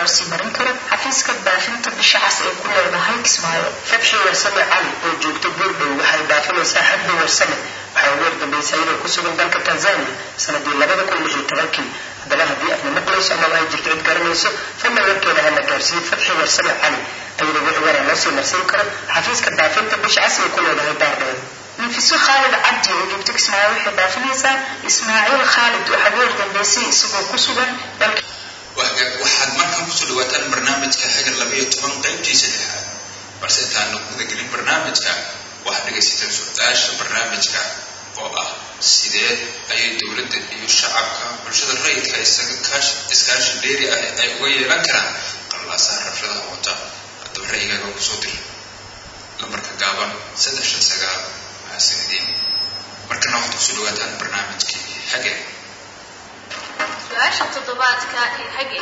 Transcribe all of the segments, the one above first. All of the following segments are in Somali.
loo sii marin karo xafiiska baafinta bisha cas ee ku leedahay kismaayo fatxi warsame cali oo joogta buurdhow waxay baafinaysaa xaddi warsame waxaa ugu wardambaysa iyadoo ku sugan dalka tanzania sanadii labada kun lix iyo tobankii haddaba haddii aadna maqlayso amaba ay jirto cid garanayso fadlan warkeeda hana gaarsiiyo fatxi warsame cali ayadoo wixii waraa loo sii marsin karo xafiiska baafinta bisha cas ee ku leedahay baardheer nafiso khaalid cabdi oo joogta kismaayo waxay baafinaysaa ismaaciil khaalid waxaa ugu wardambeysay isagoo ku sugan dalka waxaad markan kusoo dhawaataan barnaamijka hagar labayo toban qaybtiisa lixaad balse intaanu gudagelin barnaamijka waxaad dhegaysateen su-aasha barnaamijka oo ah sidee ayay dowladda iyo shacabka bulshada rayidka iskaashi dheeri ah ay uga yeelan karaan qalaasaha rabshadaha wata haddaba ra'yigaaga kusoo dir lambarka gaaban saddex shan sagaal mahadsanidin markana waxaad kusoo dhawaataan barnaamijkii hagar su-aasha toddobaadka ee hage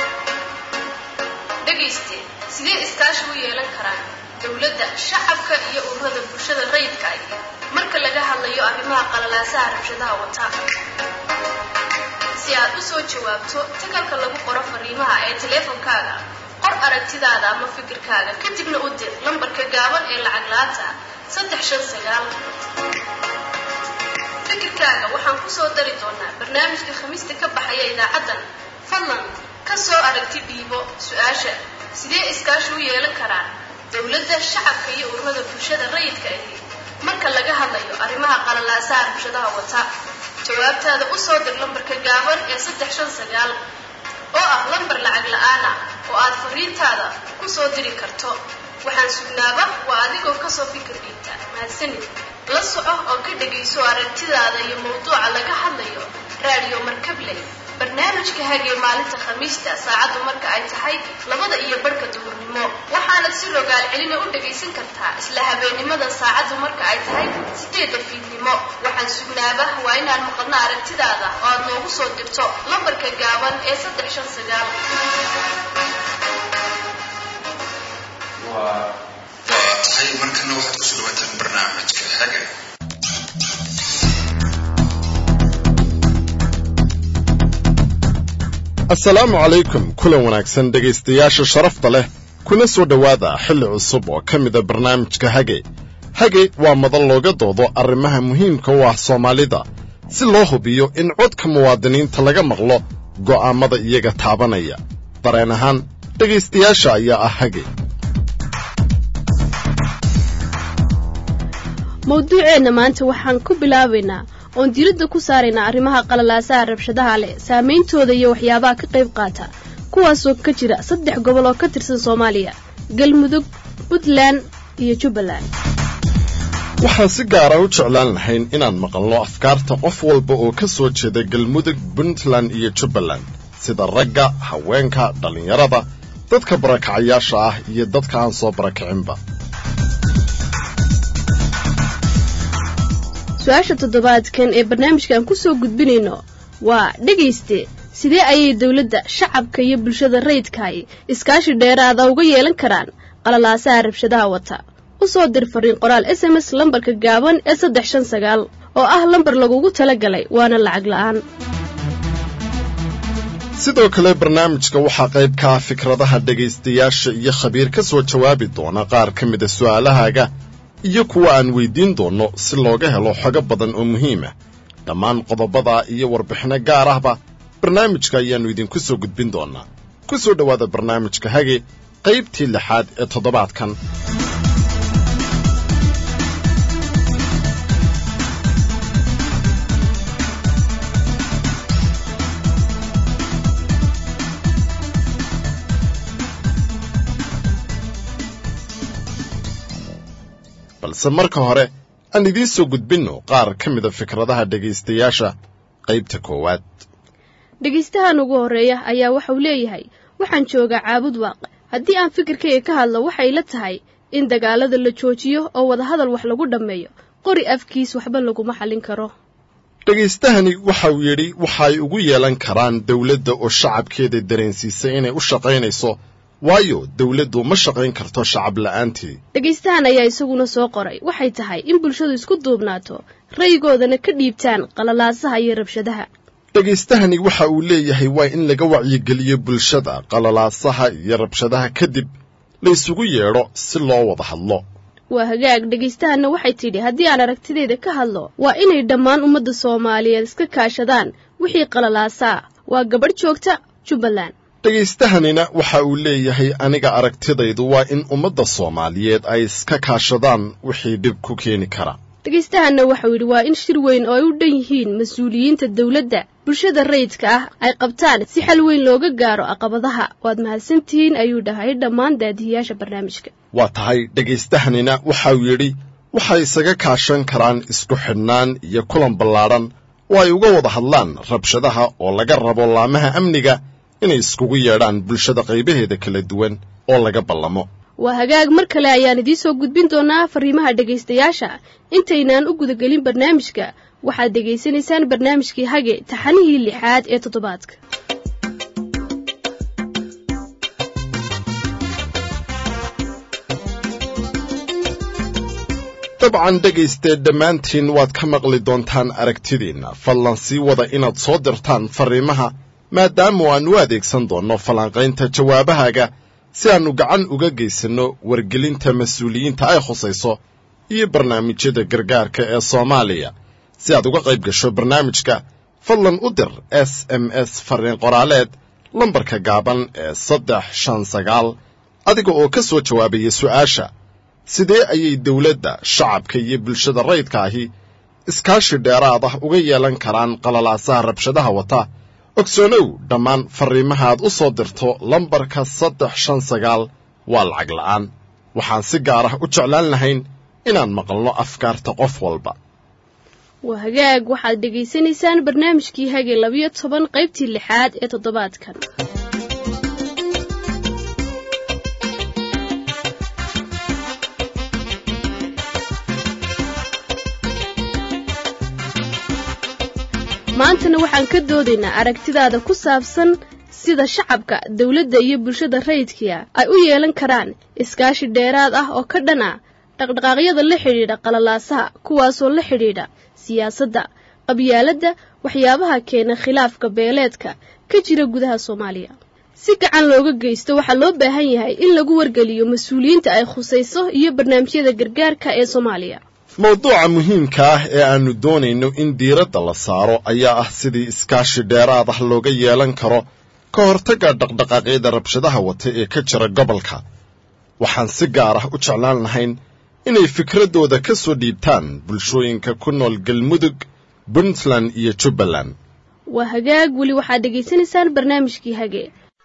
dhegayste sidee iskaashi u yeelan karaan dowladda shacabka iyo ururada bulshada rayidka ahi marka laga hadlayo arrimaha qalalaasaha rabshadaha wata si aad u soo jawaabto tagalka lagu qoro fariimaha ee teleefonkaaga qor aragtidaada ama fikirkaaga kadibna u dir lambarka gaaban ee lacag la-aanta saddex shan sagaal fikirkaaga waxaan kusoo dari doonaa barnaamijka khamiista ka baxaya idaacaddan fadlan ka soo aragti dhiibo su-aasha sidee iskaashi u yeelan karaan dowladda shacabka iyo ururada bulshada rayidka ahi marka laga hadlayo arrimaha qalalaasaha rabshadaha wata jawaabtaada u soo dir lambarka gaaban ee saddex shan sagaal oo ah lambar lacag la-aana oo aad fariintaada ku soo diri karto waxaan sugnaaba waa adigoo kasoo fikir dhiibta mahadsanid la soco oo ka dhegayso aragtidaada iyo mawduuca laga hadlayo raadiyo markabley barnaamijka hagee maalinta khamiista saacaddu marka ay tahay labada iyo barhka duhurnimo waxaanad si rogaal celina u dhagaysan kartaa isla habeennimada saacaddu marka ay tahay sideedda fiidnimo waxaan sugnaaba waa inaan maqalno aragtidaada oo aad noogu soo dirto lambarka gaaban ee saddex shan sagaal waa tahay markana waxaad kusoo dhawaataan barnaamijka haga asalaamu calaykum kulan wanaagsan dhegaystayaasha sharafta leh kuna soo dhowaada xilli cusub oo ka mida barnaamijka hage hage waa madan looga doodo arrimaha muhiimka u ah soomaalida si loo hubiyo in codka muwaadiniinta laga maqlo go'aammada iyaga taabanaya dareen ahaan dhegaystayaasha ayaa ah hage mawduuceenna maanta waxaan ku bilaabaynaa oon diiradda ku saaraynaa arrimaha qalalaasaha rabshadaha leh saameyntooda iyo waxyaabaha ka qayb qaata kuwaasoo ka jira saddex gobol oo ka tirsan soomaaliya galmudug puntland iyo jubbaland waxaan si gaara u jeclaan lahayn inaan maqalno afkaarta qof walba oo ka soo jeeda galmudug puntland iyo jubbaland sida ragga haweenka dhallinyarada dadka barakacayaasha ah iyo dadka aan soo barakacinba su-aasha toddobaadkan ee barnaamijkan ku soo gudbinayno waa dhegayste sidee ayay dowladda shacabka iyo bulshada rayidkahi iskaashi dheeraada uga yeelan karaan qalalaasaha rabshadaha wata u soo dir fariin qoraal s m s lambarka gaaban ee saddex shan sagaal oo ah lambar lagugu tala galay waana lacag la'aan sidoo kale barnaamijka waxaa qayb ka ah fikradaha dhegaystayaasha iyo khabiir ka soo jawaabi doona qaar ka mida su'aalahaaga iyo kuwa aan weyddiin doonno si looga helo xogo badan oo muhiim ah dhammaan qodobadaa iyo warbixinno gaar ahba barnaamijka ayaannu idinku soo gudbin doonnaa ku soo dhowaada barnaamijka hage qaybtii lixaad ee toddobaadkan balse marka hore aan idiin soo gudbinno qaar ka mida fikradaha dhegaystayaasha qaybta koowaad dhegaystahan ugu horreeya ayaa waxauu leeyahay waxaan joogaa caabud waaq haddii aan fikirkayga ka hadlo waxay la tahay in dagaalada la joojiyo oo wadahadal wax lagu dhammeeyo qori afkiis waxba laguma xallin karo dhegaystahani waxa uu yidhi waxay ugu yeelan karaan dawladda oo shacabkeeda dareensiisay inay u shaqaynayso waayo dawladdu ma shaqayn karto shacab la'aantii dhegaystahan ayaa isaguna soo qoray waxay tahay in bulshadu isku duubnaato ra'yigoodana ka dhiibtaan qalalaasaha iyo rabshadaha dhegaystahani waxa uu leeyahay waa in laga wacyigeliyo bulshada qalalaasaha iyo rabshadaha kadib la isugu yeedho si loo wada hadlo waa hagaag dhegaystahanna waxay tidhi haddii aan aragtidayda ka hadlo waa inay dhammaan ummadda soomaaliyeed iska kaashadaan wixii qalalaasaa waa gabadh joogta jubbaland dhegaystahanina waxa uu leeyahay aniga aragtidaydu waa in ummadda soomaaliyeed ay iska kaashadaan wixii dhib ku keeni kara dhegaystahanna waxau yidhi waa in shir weyn oo ay u dhan yihiin mas-uuliyiinta dawladda bulshada rayidka ah ay qabtaan si xal weyn looga gaaro caqabadaha waad mahadsantihiin ayuu dhahay dhammaan daadihiyaasha barnaamijka waa tahay dhegaystahanina waxau yidhi waxay isaga kaashan karaan isku xidhnaan iyo kulan ballaadhan oo ay uga wada hadlaan rabshadaha oo laga rabo laamaha amniga inay iskugu yeedhaan bulshada qaybaheeda kala duwan oo laga ballamo waa hagaag mar kale ayaan idiin soo gudbin doonaa fariimaha dhegaystayaasha intaynaan u gudagelin barnaamijka waxaad dhegaysanaysaan barnaamijkii hage taxanihii lixaad ee toddobaadka dabcan dhegaystee dhammaantiin waad ka maqli doontaan aragtidiinna fadlan sii wada inaad soo dirtaan farriimaha maadaama aan u adeegsan doonno falanqaynta jawaabahaaga si aannu gacan uga geysanno wargelinta mas-uuliyiinta ay khusayso iyo barnaamijyada gargaarka ee soomaaliya si aad uga qayb gasho barnaamijka fadlan u dir s m s farriin qoraaleed lambarka gaaban ee saddex shan sagaal adiga oo ka soo jawaabaya su'aasha sidee ayay dawladda shacabka iyo bulshada rayidka ahi iskaashi dheeraad ah uga yeelan karaan qalalaasaha rabshadaha wata ogsoonow dhammaan farriimahaad u soo dirto lambarka saddex shan sagaal waa lacag la'aan waxaan si gaar ah u jeclaan lahayn inaan maqalno afkaarta qof walba waa hagaag waxaad dhegaysanaysaan barnaamijkii hage labiyo toban qaybtii lixaad ee toddobaadkan maantana waxaan ka doodaynaa aragtidaada ku saabsan sida shacabka dawladda iyo bulshada rayidkiia ay u yeelan karaan iskaashi dheeraad ah oo ka dhan ah dhaqdhaqaaqyada la xidhiidha qalalaasaha kuwaasoo la xidhiidha siyaasadda qabyaaladda waxyaabaha keena khilaafka beeleedka ka jira gudaha soomaaliya si gacan looga geysto waxaa loo baahan yahay in lagu wargeliyo mas-uuliyiinta ay khusayso iyo barnaamijyada gargaarka ee soomaaliya mawduuca muhiimka ah ee aannu doonayno in diiradda la saaro ayaa ah sidii iskaashi dheeraad ah looga yeelan karo ka hortagga dhaqdhaqaaqyada rabshadaha wata ee ka jira gobolka waxaan si gaar ah u jeclaan lahayn inay fikraddooda ka soo dhiibtaan bulshooyinka ku nool galmudug puntland iyo jubbaland waa hagaag weli waxaad dhegaysanaysaan barnaamijkii hage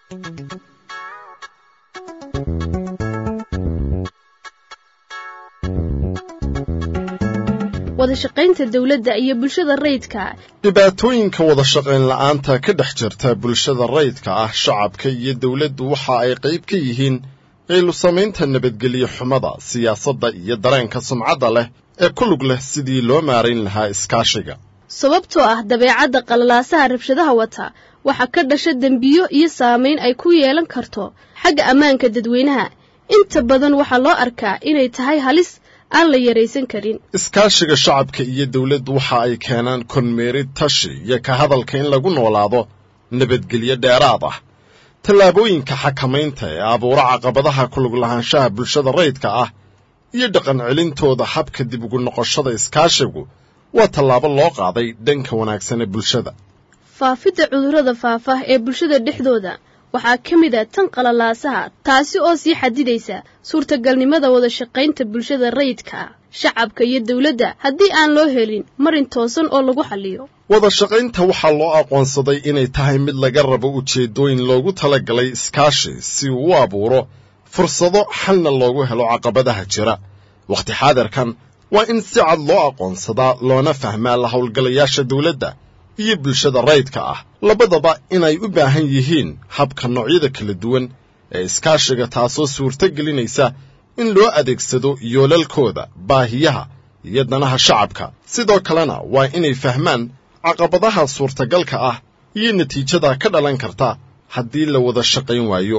wadashaqaynta dawladda iyo bulshada rayidka dhibaatooyinka wada shaqayn la'aanta ka dhex jirta bulshada rayidka ah shacabka iyo dawladdu waxa ay qayb ka yihiin qaylu samaynta nabadgelyo xumada siyaasadda iyo dareenka sumcadda leh ee ku lug leh sidii loo maarayn lahaa iskaashiga sababtoo ah dabeecadda qalalaasaha rabshadaha wata waxaa ka dhasha dembiyo iyo saamayn ay ku yeelan karto xagga ammaanka dadweynaha inta badan waxaa loo arkaa inay tahay halis aan la yaraysan karin iskaashiga shacabka iyo dawladdu waxa ay keenaan konmeerid tashi iyo ka hadalka in lagu noolaado nabadgelyo dheeraad ah tallaabooyinka xakamaynta ee abuura caqabadaha ku lug lahaanshaha bulshada rayidka ah iyo dhaqan celintooda habka dib ugu noqoshada iskaashigu waa tallaabo loo qaaday dhanka wanaagsan ee bulshada faafidda cudurrada faafa ee bulshada dhexdooda waxaa ka mid a tan qalalaasaha taasi oo sii xadidaysa suurtagalnimada wada shaqaynta bulshada rayidka ah shacabka iyo dawladda haddii aan loo helin marin toosan oo lagu xalliyo wada shaqaynta waxaa loo aqoonsaday inay tahay mid laga rabo ujeeddooyin loogu talagalay iskaashi si uu u abuuro fursado xalna loogu helo caqabadaha jira wakhti xaadirkan waa in si cad loo aqoonsadaa loona fahmaa la howlgalayaasha dawladda iyo bulshada rayidka ah labadaba inay u baahan yihiin habka noocyada kala duwan ee iskaashiga taasoo suurto gelinaysa in loo adeegsado yoolalkooda baahiyaha iyo danaha shacabka sidoo kalena waa inay fahmaan caqabadaha suurtagalka ah iyo natiijada ka dhalan karta haddii la wada shaqayn waayo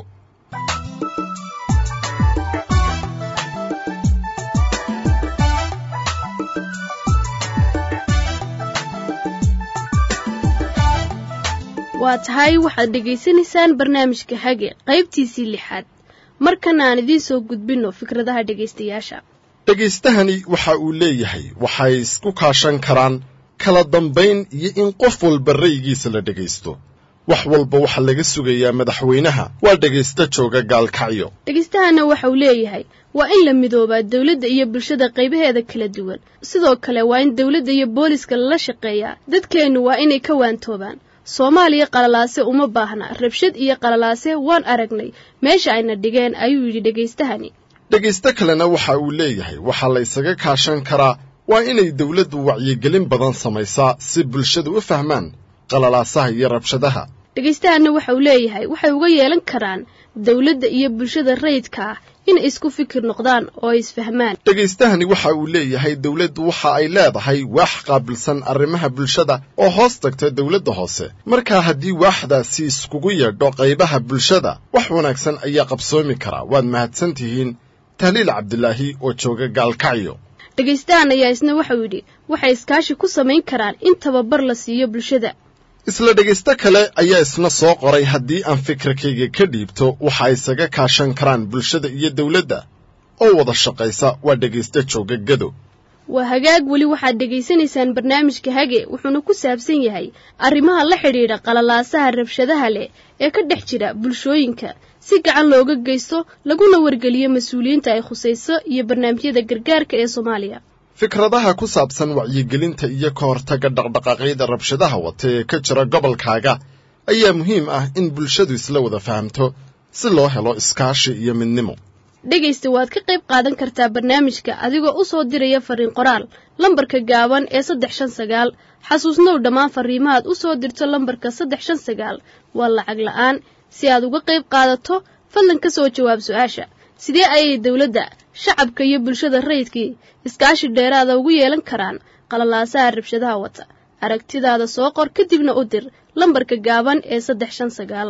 waa tahay waxaad dhegaysanaysaan barnaamijka hage qaybtiisii lixaad markana aan idiin soo gudbinno fikradaha dhegaystayaasha dhegaystahani waxa uu leeyahay waxay isku kaashan karaan kala dambayn iyo in qof walba ra'yigiisa la dhegaysto wax walba waxaa laga sugayaa madaxweynaha waa dhegaysta jooga gaalkacyo dhegaystahanna waxa uu leeyahay waa in la midoobaa dawladda iyo bulshada qaybaheeda kala duwan sidoo kale waa in dawladda iyo booliska lala shaqeeyaa dadkeennu waa inay ka waantoobaan soomaaliya qalalaase uma baahna rabshad iyo qalalaase waan aragnay meesha ayna dhigeen ayuu yidhi dhegaystahani dhegaysto kalena waxa uu leeyahay waxaa la isaga kaashan karaa waa inay dawladdu wacyigelin badan samaysaa si bulshadu u fahmaan qalalaasaha iyo rabshadaha dhegaystahanna waxa uu leeyahay waxay uga yeelan karaan dawladda iyo bulshada rayidka ah inay isku fikir noqdaan oo ay isfahmaan dhegaystahani waxa uu leeyahay dawladdu waxa ay leedahay waax qaabilsan arrimaha bulshada oo hoos tagta dawladda hoose markaa haddii waaxdaasi iskugu yeedho qaybaha bulshada wax wanaagsan ayaa qabsoomi karaa waad mahadsan tihiin tahliil cabdilaahi oo jooga gaalkacyo dhegaystahan ayaa isna waxau yidhi waxay iskaashi ku samayn karaan in tababar la siiyo bulshada isla dhegaysto kale ayaa isna soo qoray haddii aan fikirkayga ka dhiibto waxa isaga kaashan karaan bulshada iyo dawladda oo wada shaqaysa waa dhegaysto jooga gado waa hagaag weli waxaad dhegaysanaysaan barnaamijka hage wuxuuna ku saabsan yahay arrimaha la xidhiidha qalalaasaha rabshadaha leh ee ka dhex jira bulshooyinka si gacan looga geysto laguna wargeliyo mas-uuliyiinta ay khusayso iyo barnaamijyada gargaarka ee soomaaliya fikradaha ku saabsan wacyigelinta iyo ka hortagga dhaqdhaqaaqyada rabshadaha wata ee ka jira gobolkaaga ayaa muhiim ah in bulshadu isla wada fahamto si loo helo iskaashi iyo midnimo dhegaysta waad ka qayb qaadan kartaa barnaamijka adigoo u soo diraya fariin qoraal lambarka gaaban ee saddex shan sagaal xasuusnow dhammaan fariimahaad u soo dirto lambarka saddex shan sagaal waa lacag la'aan si aad uga qayb qaadato fadlan ka soo jawaab su-aasha sidee ayay dawladda shacabka iyo bulshada rayidkii iskaashi dheeraada ugu yeelan karaan qalalaasaha rabshadaha wata aragtidaada soo qor kadibna u dir lambarka gaaban ee saddex shan sagaal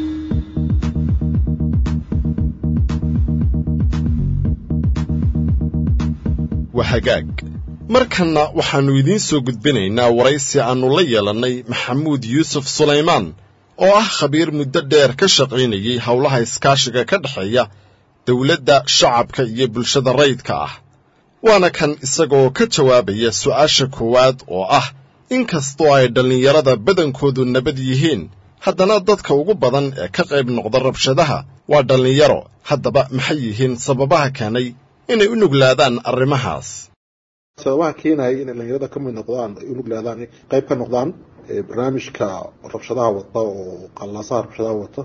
waa hagaag markanna waxaannu idiin soo gudbinaynaa waraysi aannu la yeelannay maxamuud yuusuf sulaymaan oo ah khabiir muddo dheer ka shaqaynayay howlaha iskaashiga ka dhexeeya dawladda shacabka iyo bulshada rayidka ah waana kan isagoo ka jawaabaya su'aasha koowaad oo ah in kastoo ay dhallinyarada badankoodu nabad yihiin haddana dadka ugu badan ee ka qayb noqda rabshadaha waa dhallinyaro haddaba maxay yihiin sababaha keenay inay u nuglaadaan arrimahaas sababaha keenaya inay dhalinyarada ka mid noqdaan ay u nuglaadaan qayb ka noqdaan barnaamijka rabshadaha wata oo qalaasaha rabshadaha wata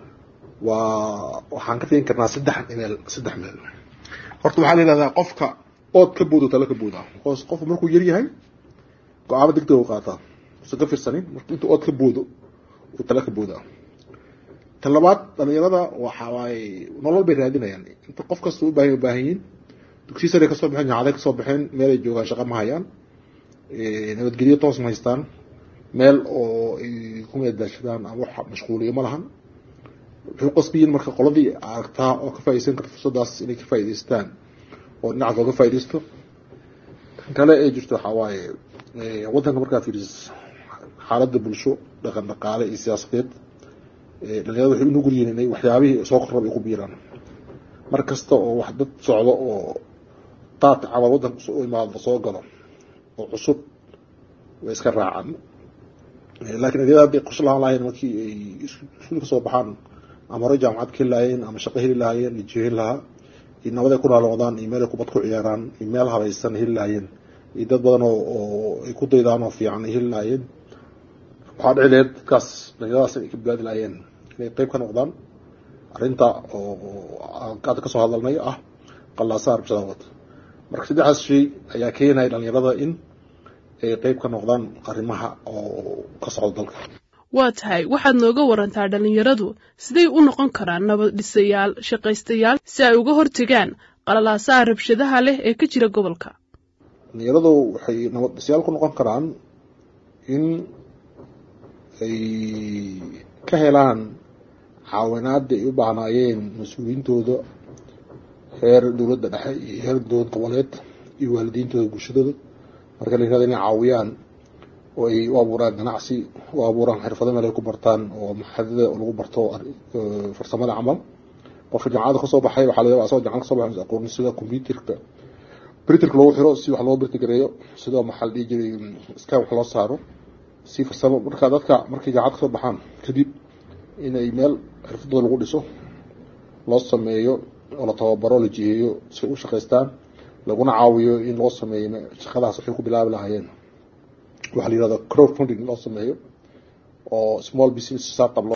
waa waxaan ka fiin karnaa saddex meel saddex meel horta waxaa la yihahdaa qofka ood ka boodo tala ka booda qof qofku markuu yar yahay go-aamo degdeg u qaataa usan ka firsanin marka intuu ood ka boodo uu tala ka booda tan labaad dhalinyarada waxa waaye nolol bay raadinayaan inta qof kasta u baahan baahan yihiin dugsiya sare kasoo baxeen jacaday kasoo baxeen meel ay joogaan shaqa ma hayaan nabadgelyo toos ma haystaan meel oo ay ku meedaashadaan ama wax mashquuliyo ma lahan wuxuu qasbiyin marka qoladii aragtaa oo ka faa'idaysan karta fursadaas inay ka faa'idaystaan oo dhinacaas looga faa'iidaysto tan kale ee jirto waxaa waaye waddanka markaa fiirisis xaaladda bulsho dhaqan dhaqaale iyo siyaasadeed dhalinyarada waxay u nugul yihiin inay waxyaabihii soo korraba ay ku biiraan mar kasta oo wax dad socdo oo daad camal waddanka u imaado soo galo oo cusub way iska raacaan laakiin adyada hadday qorshe lahaan lahayn markii ay iskuul kasoo baxaan ama hore jaamacad ka heli lahaayeen ama shaqo heli lahaayeen iyo jihin lahaa iyo nabad ay ku naaloodaan iyo meel ay kubad ku ciyaaraan iyo meel habaysan heli lahaayeen iyo dad badan oo ay ku daydaan oo fiican ay heli lahaayeen waxaa dhici lahayd dadkaas dhalinyaradaas inay ka badbaadi lahaayeen inay qayb ka noqdaan arrinta oo hadda kasoo hadalnay ah qallaasaha rabshada wata marka saddexdaas shay ayaa keenaya dhalinyarada in ay qayb ka noqdaan arrimaha oo ka socda dalka waa tahay waxaad nooga warantaa dhallinyaradu siday u noqon karaan nabad dhisayaal shaqaystayaal si ay uga hortegaan qalalaasaha rabshadaha leh ee ka jira gobolka dhalinyaradu waxay nabad dhisayaal ku noqon karaan in ay ka helaan caawinaada ay u baahnaayeen mas-uuliyiintooda heer dowladda dhexe iyo heer dowlad goboleed iyo waalidiintooda bulshadooda marka la yirahdo inay caawiyaan oo ay u abuuraan ganacsi u abuuraan xirfado meel ay ku bartaan oo maxadada lagu barto farsamada camal qofka jaamacada kasoo baxay waxaa laga asagoo jamacada kasoo baxay aqoon sida computerka printerka loogu xiro si wax loo printergareeyo sidoo maxaa la dhihi jiray scan wax loo saaro si farsamo marka dadka markay jaamacad kasoo baxaan kadib inay meel xirfadooda lagu dhiso loo sameeyo oo la tababaro la jiheeyo si u shaqaystaan laguna caawiyo in loo sameeyo shaqadaas waxay ku bilaabi lahaayeen waxaa la yihahda crowd funding loo sameeyo oo small business startup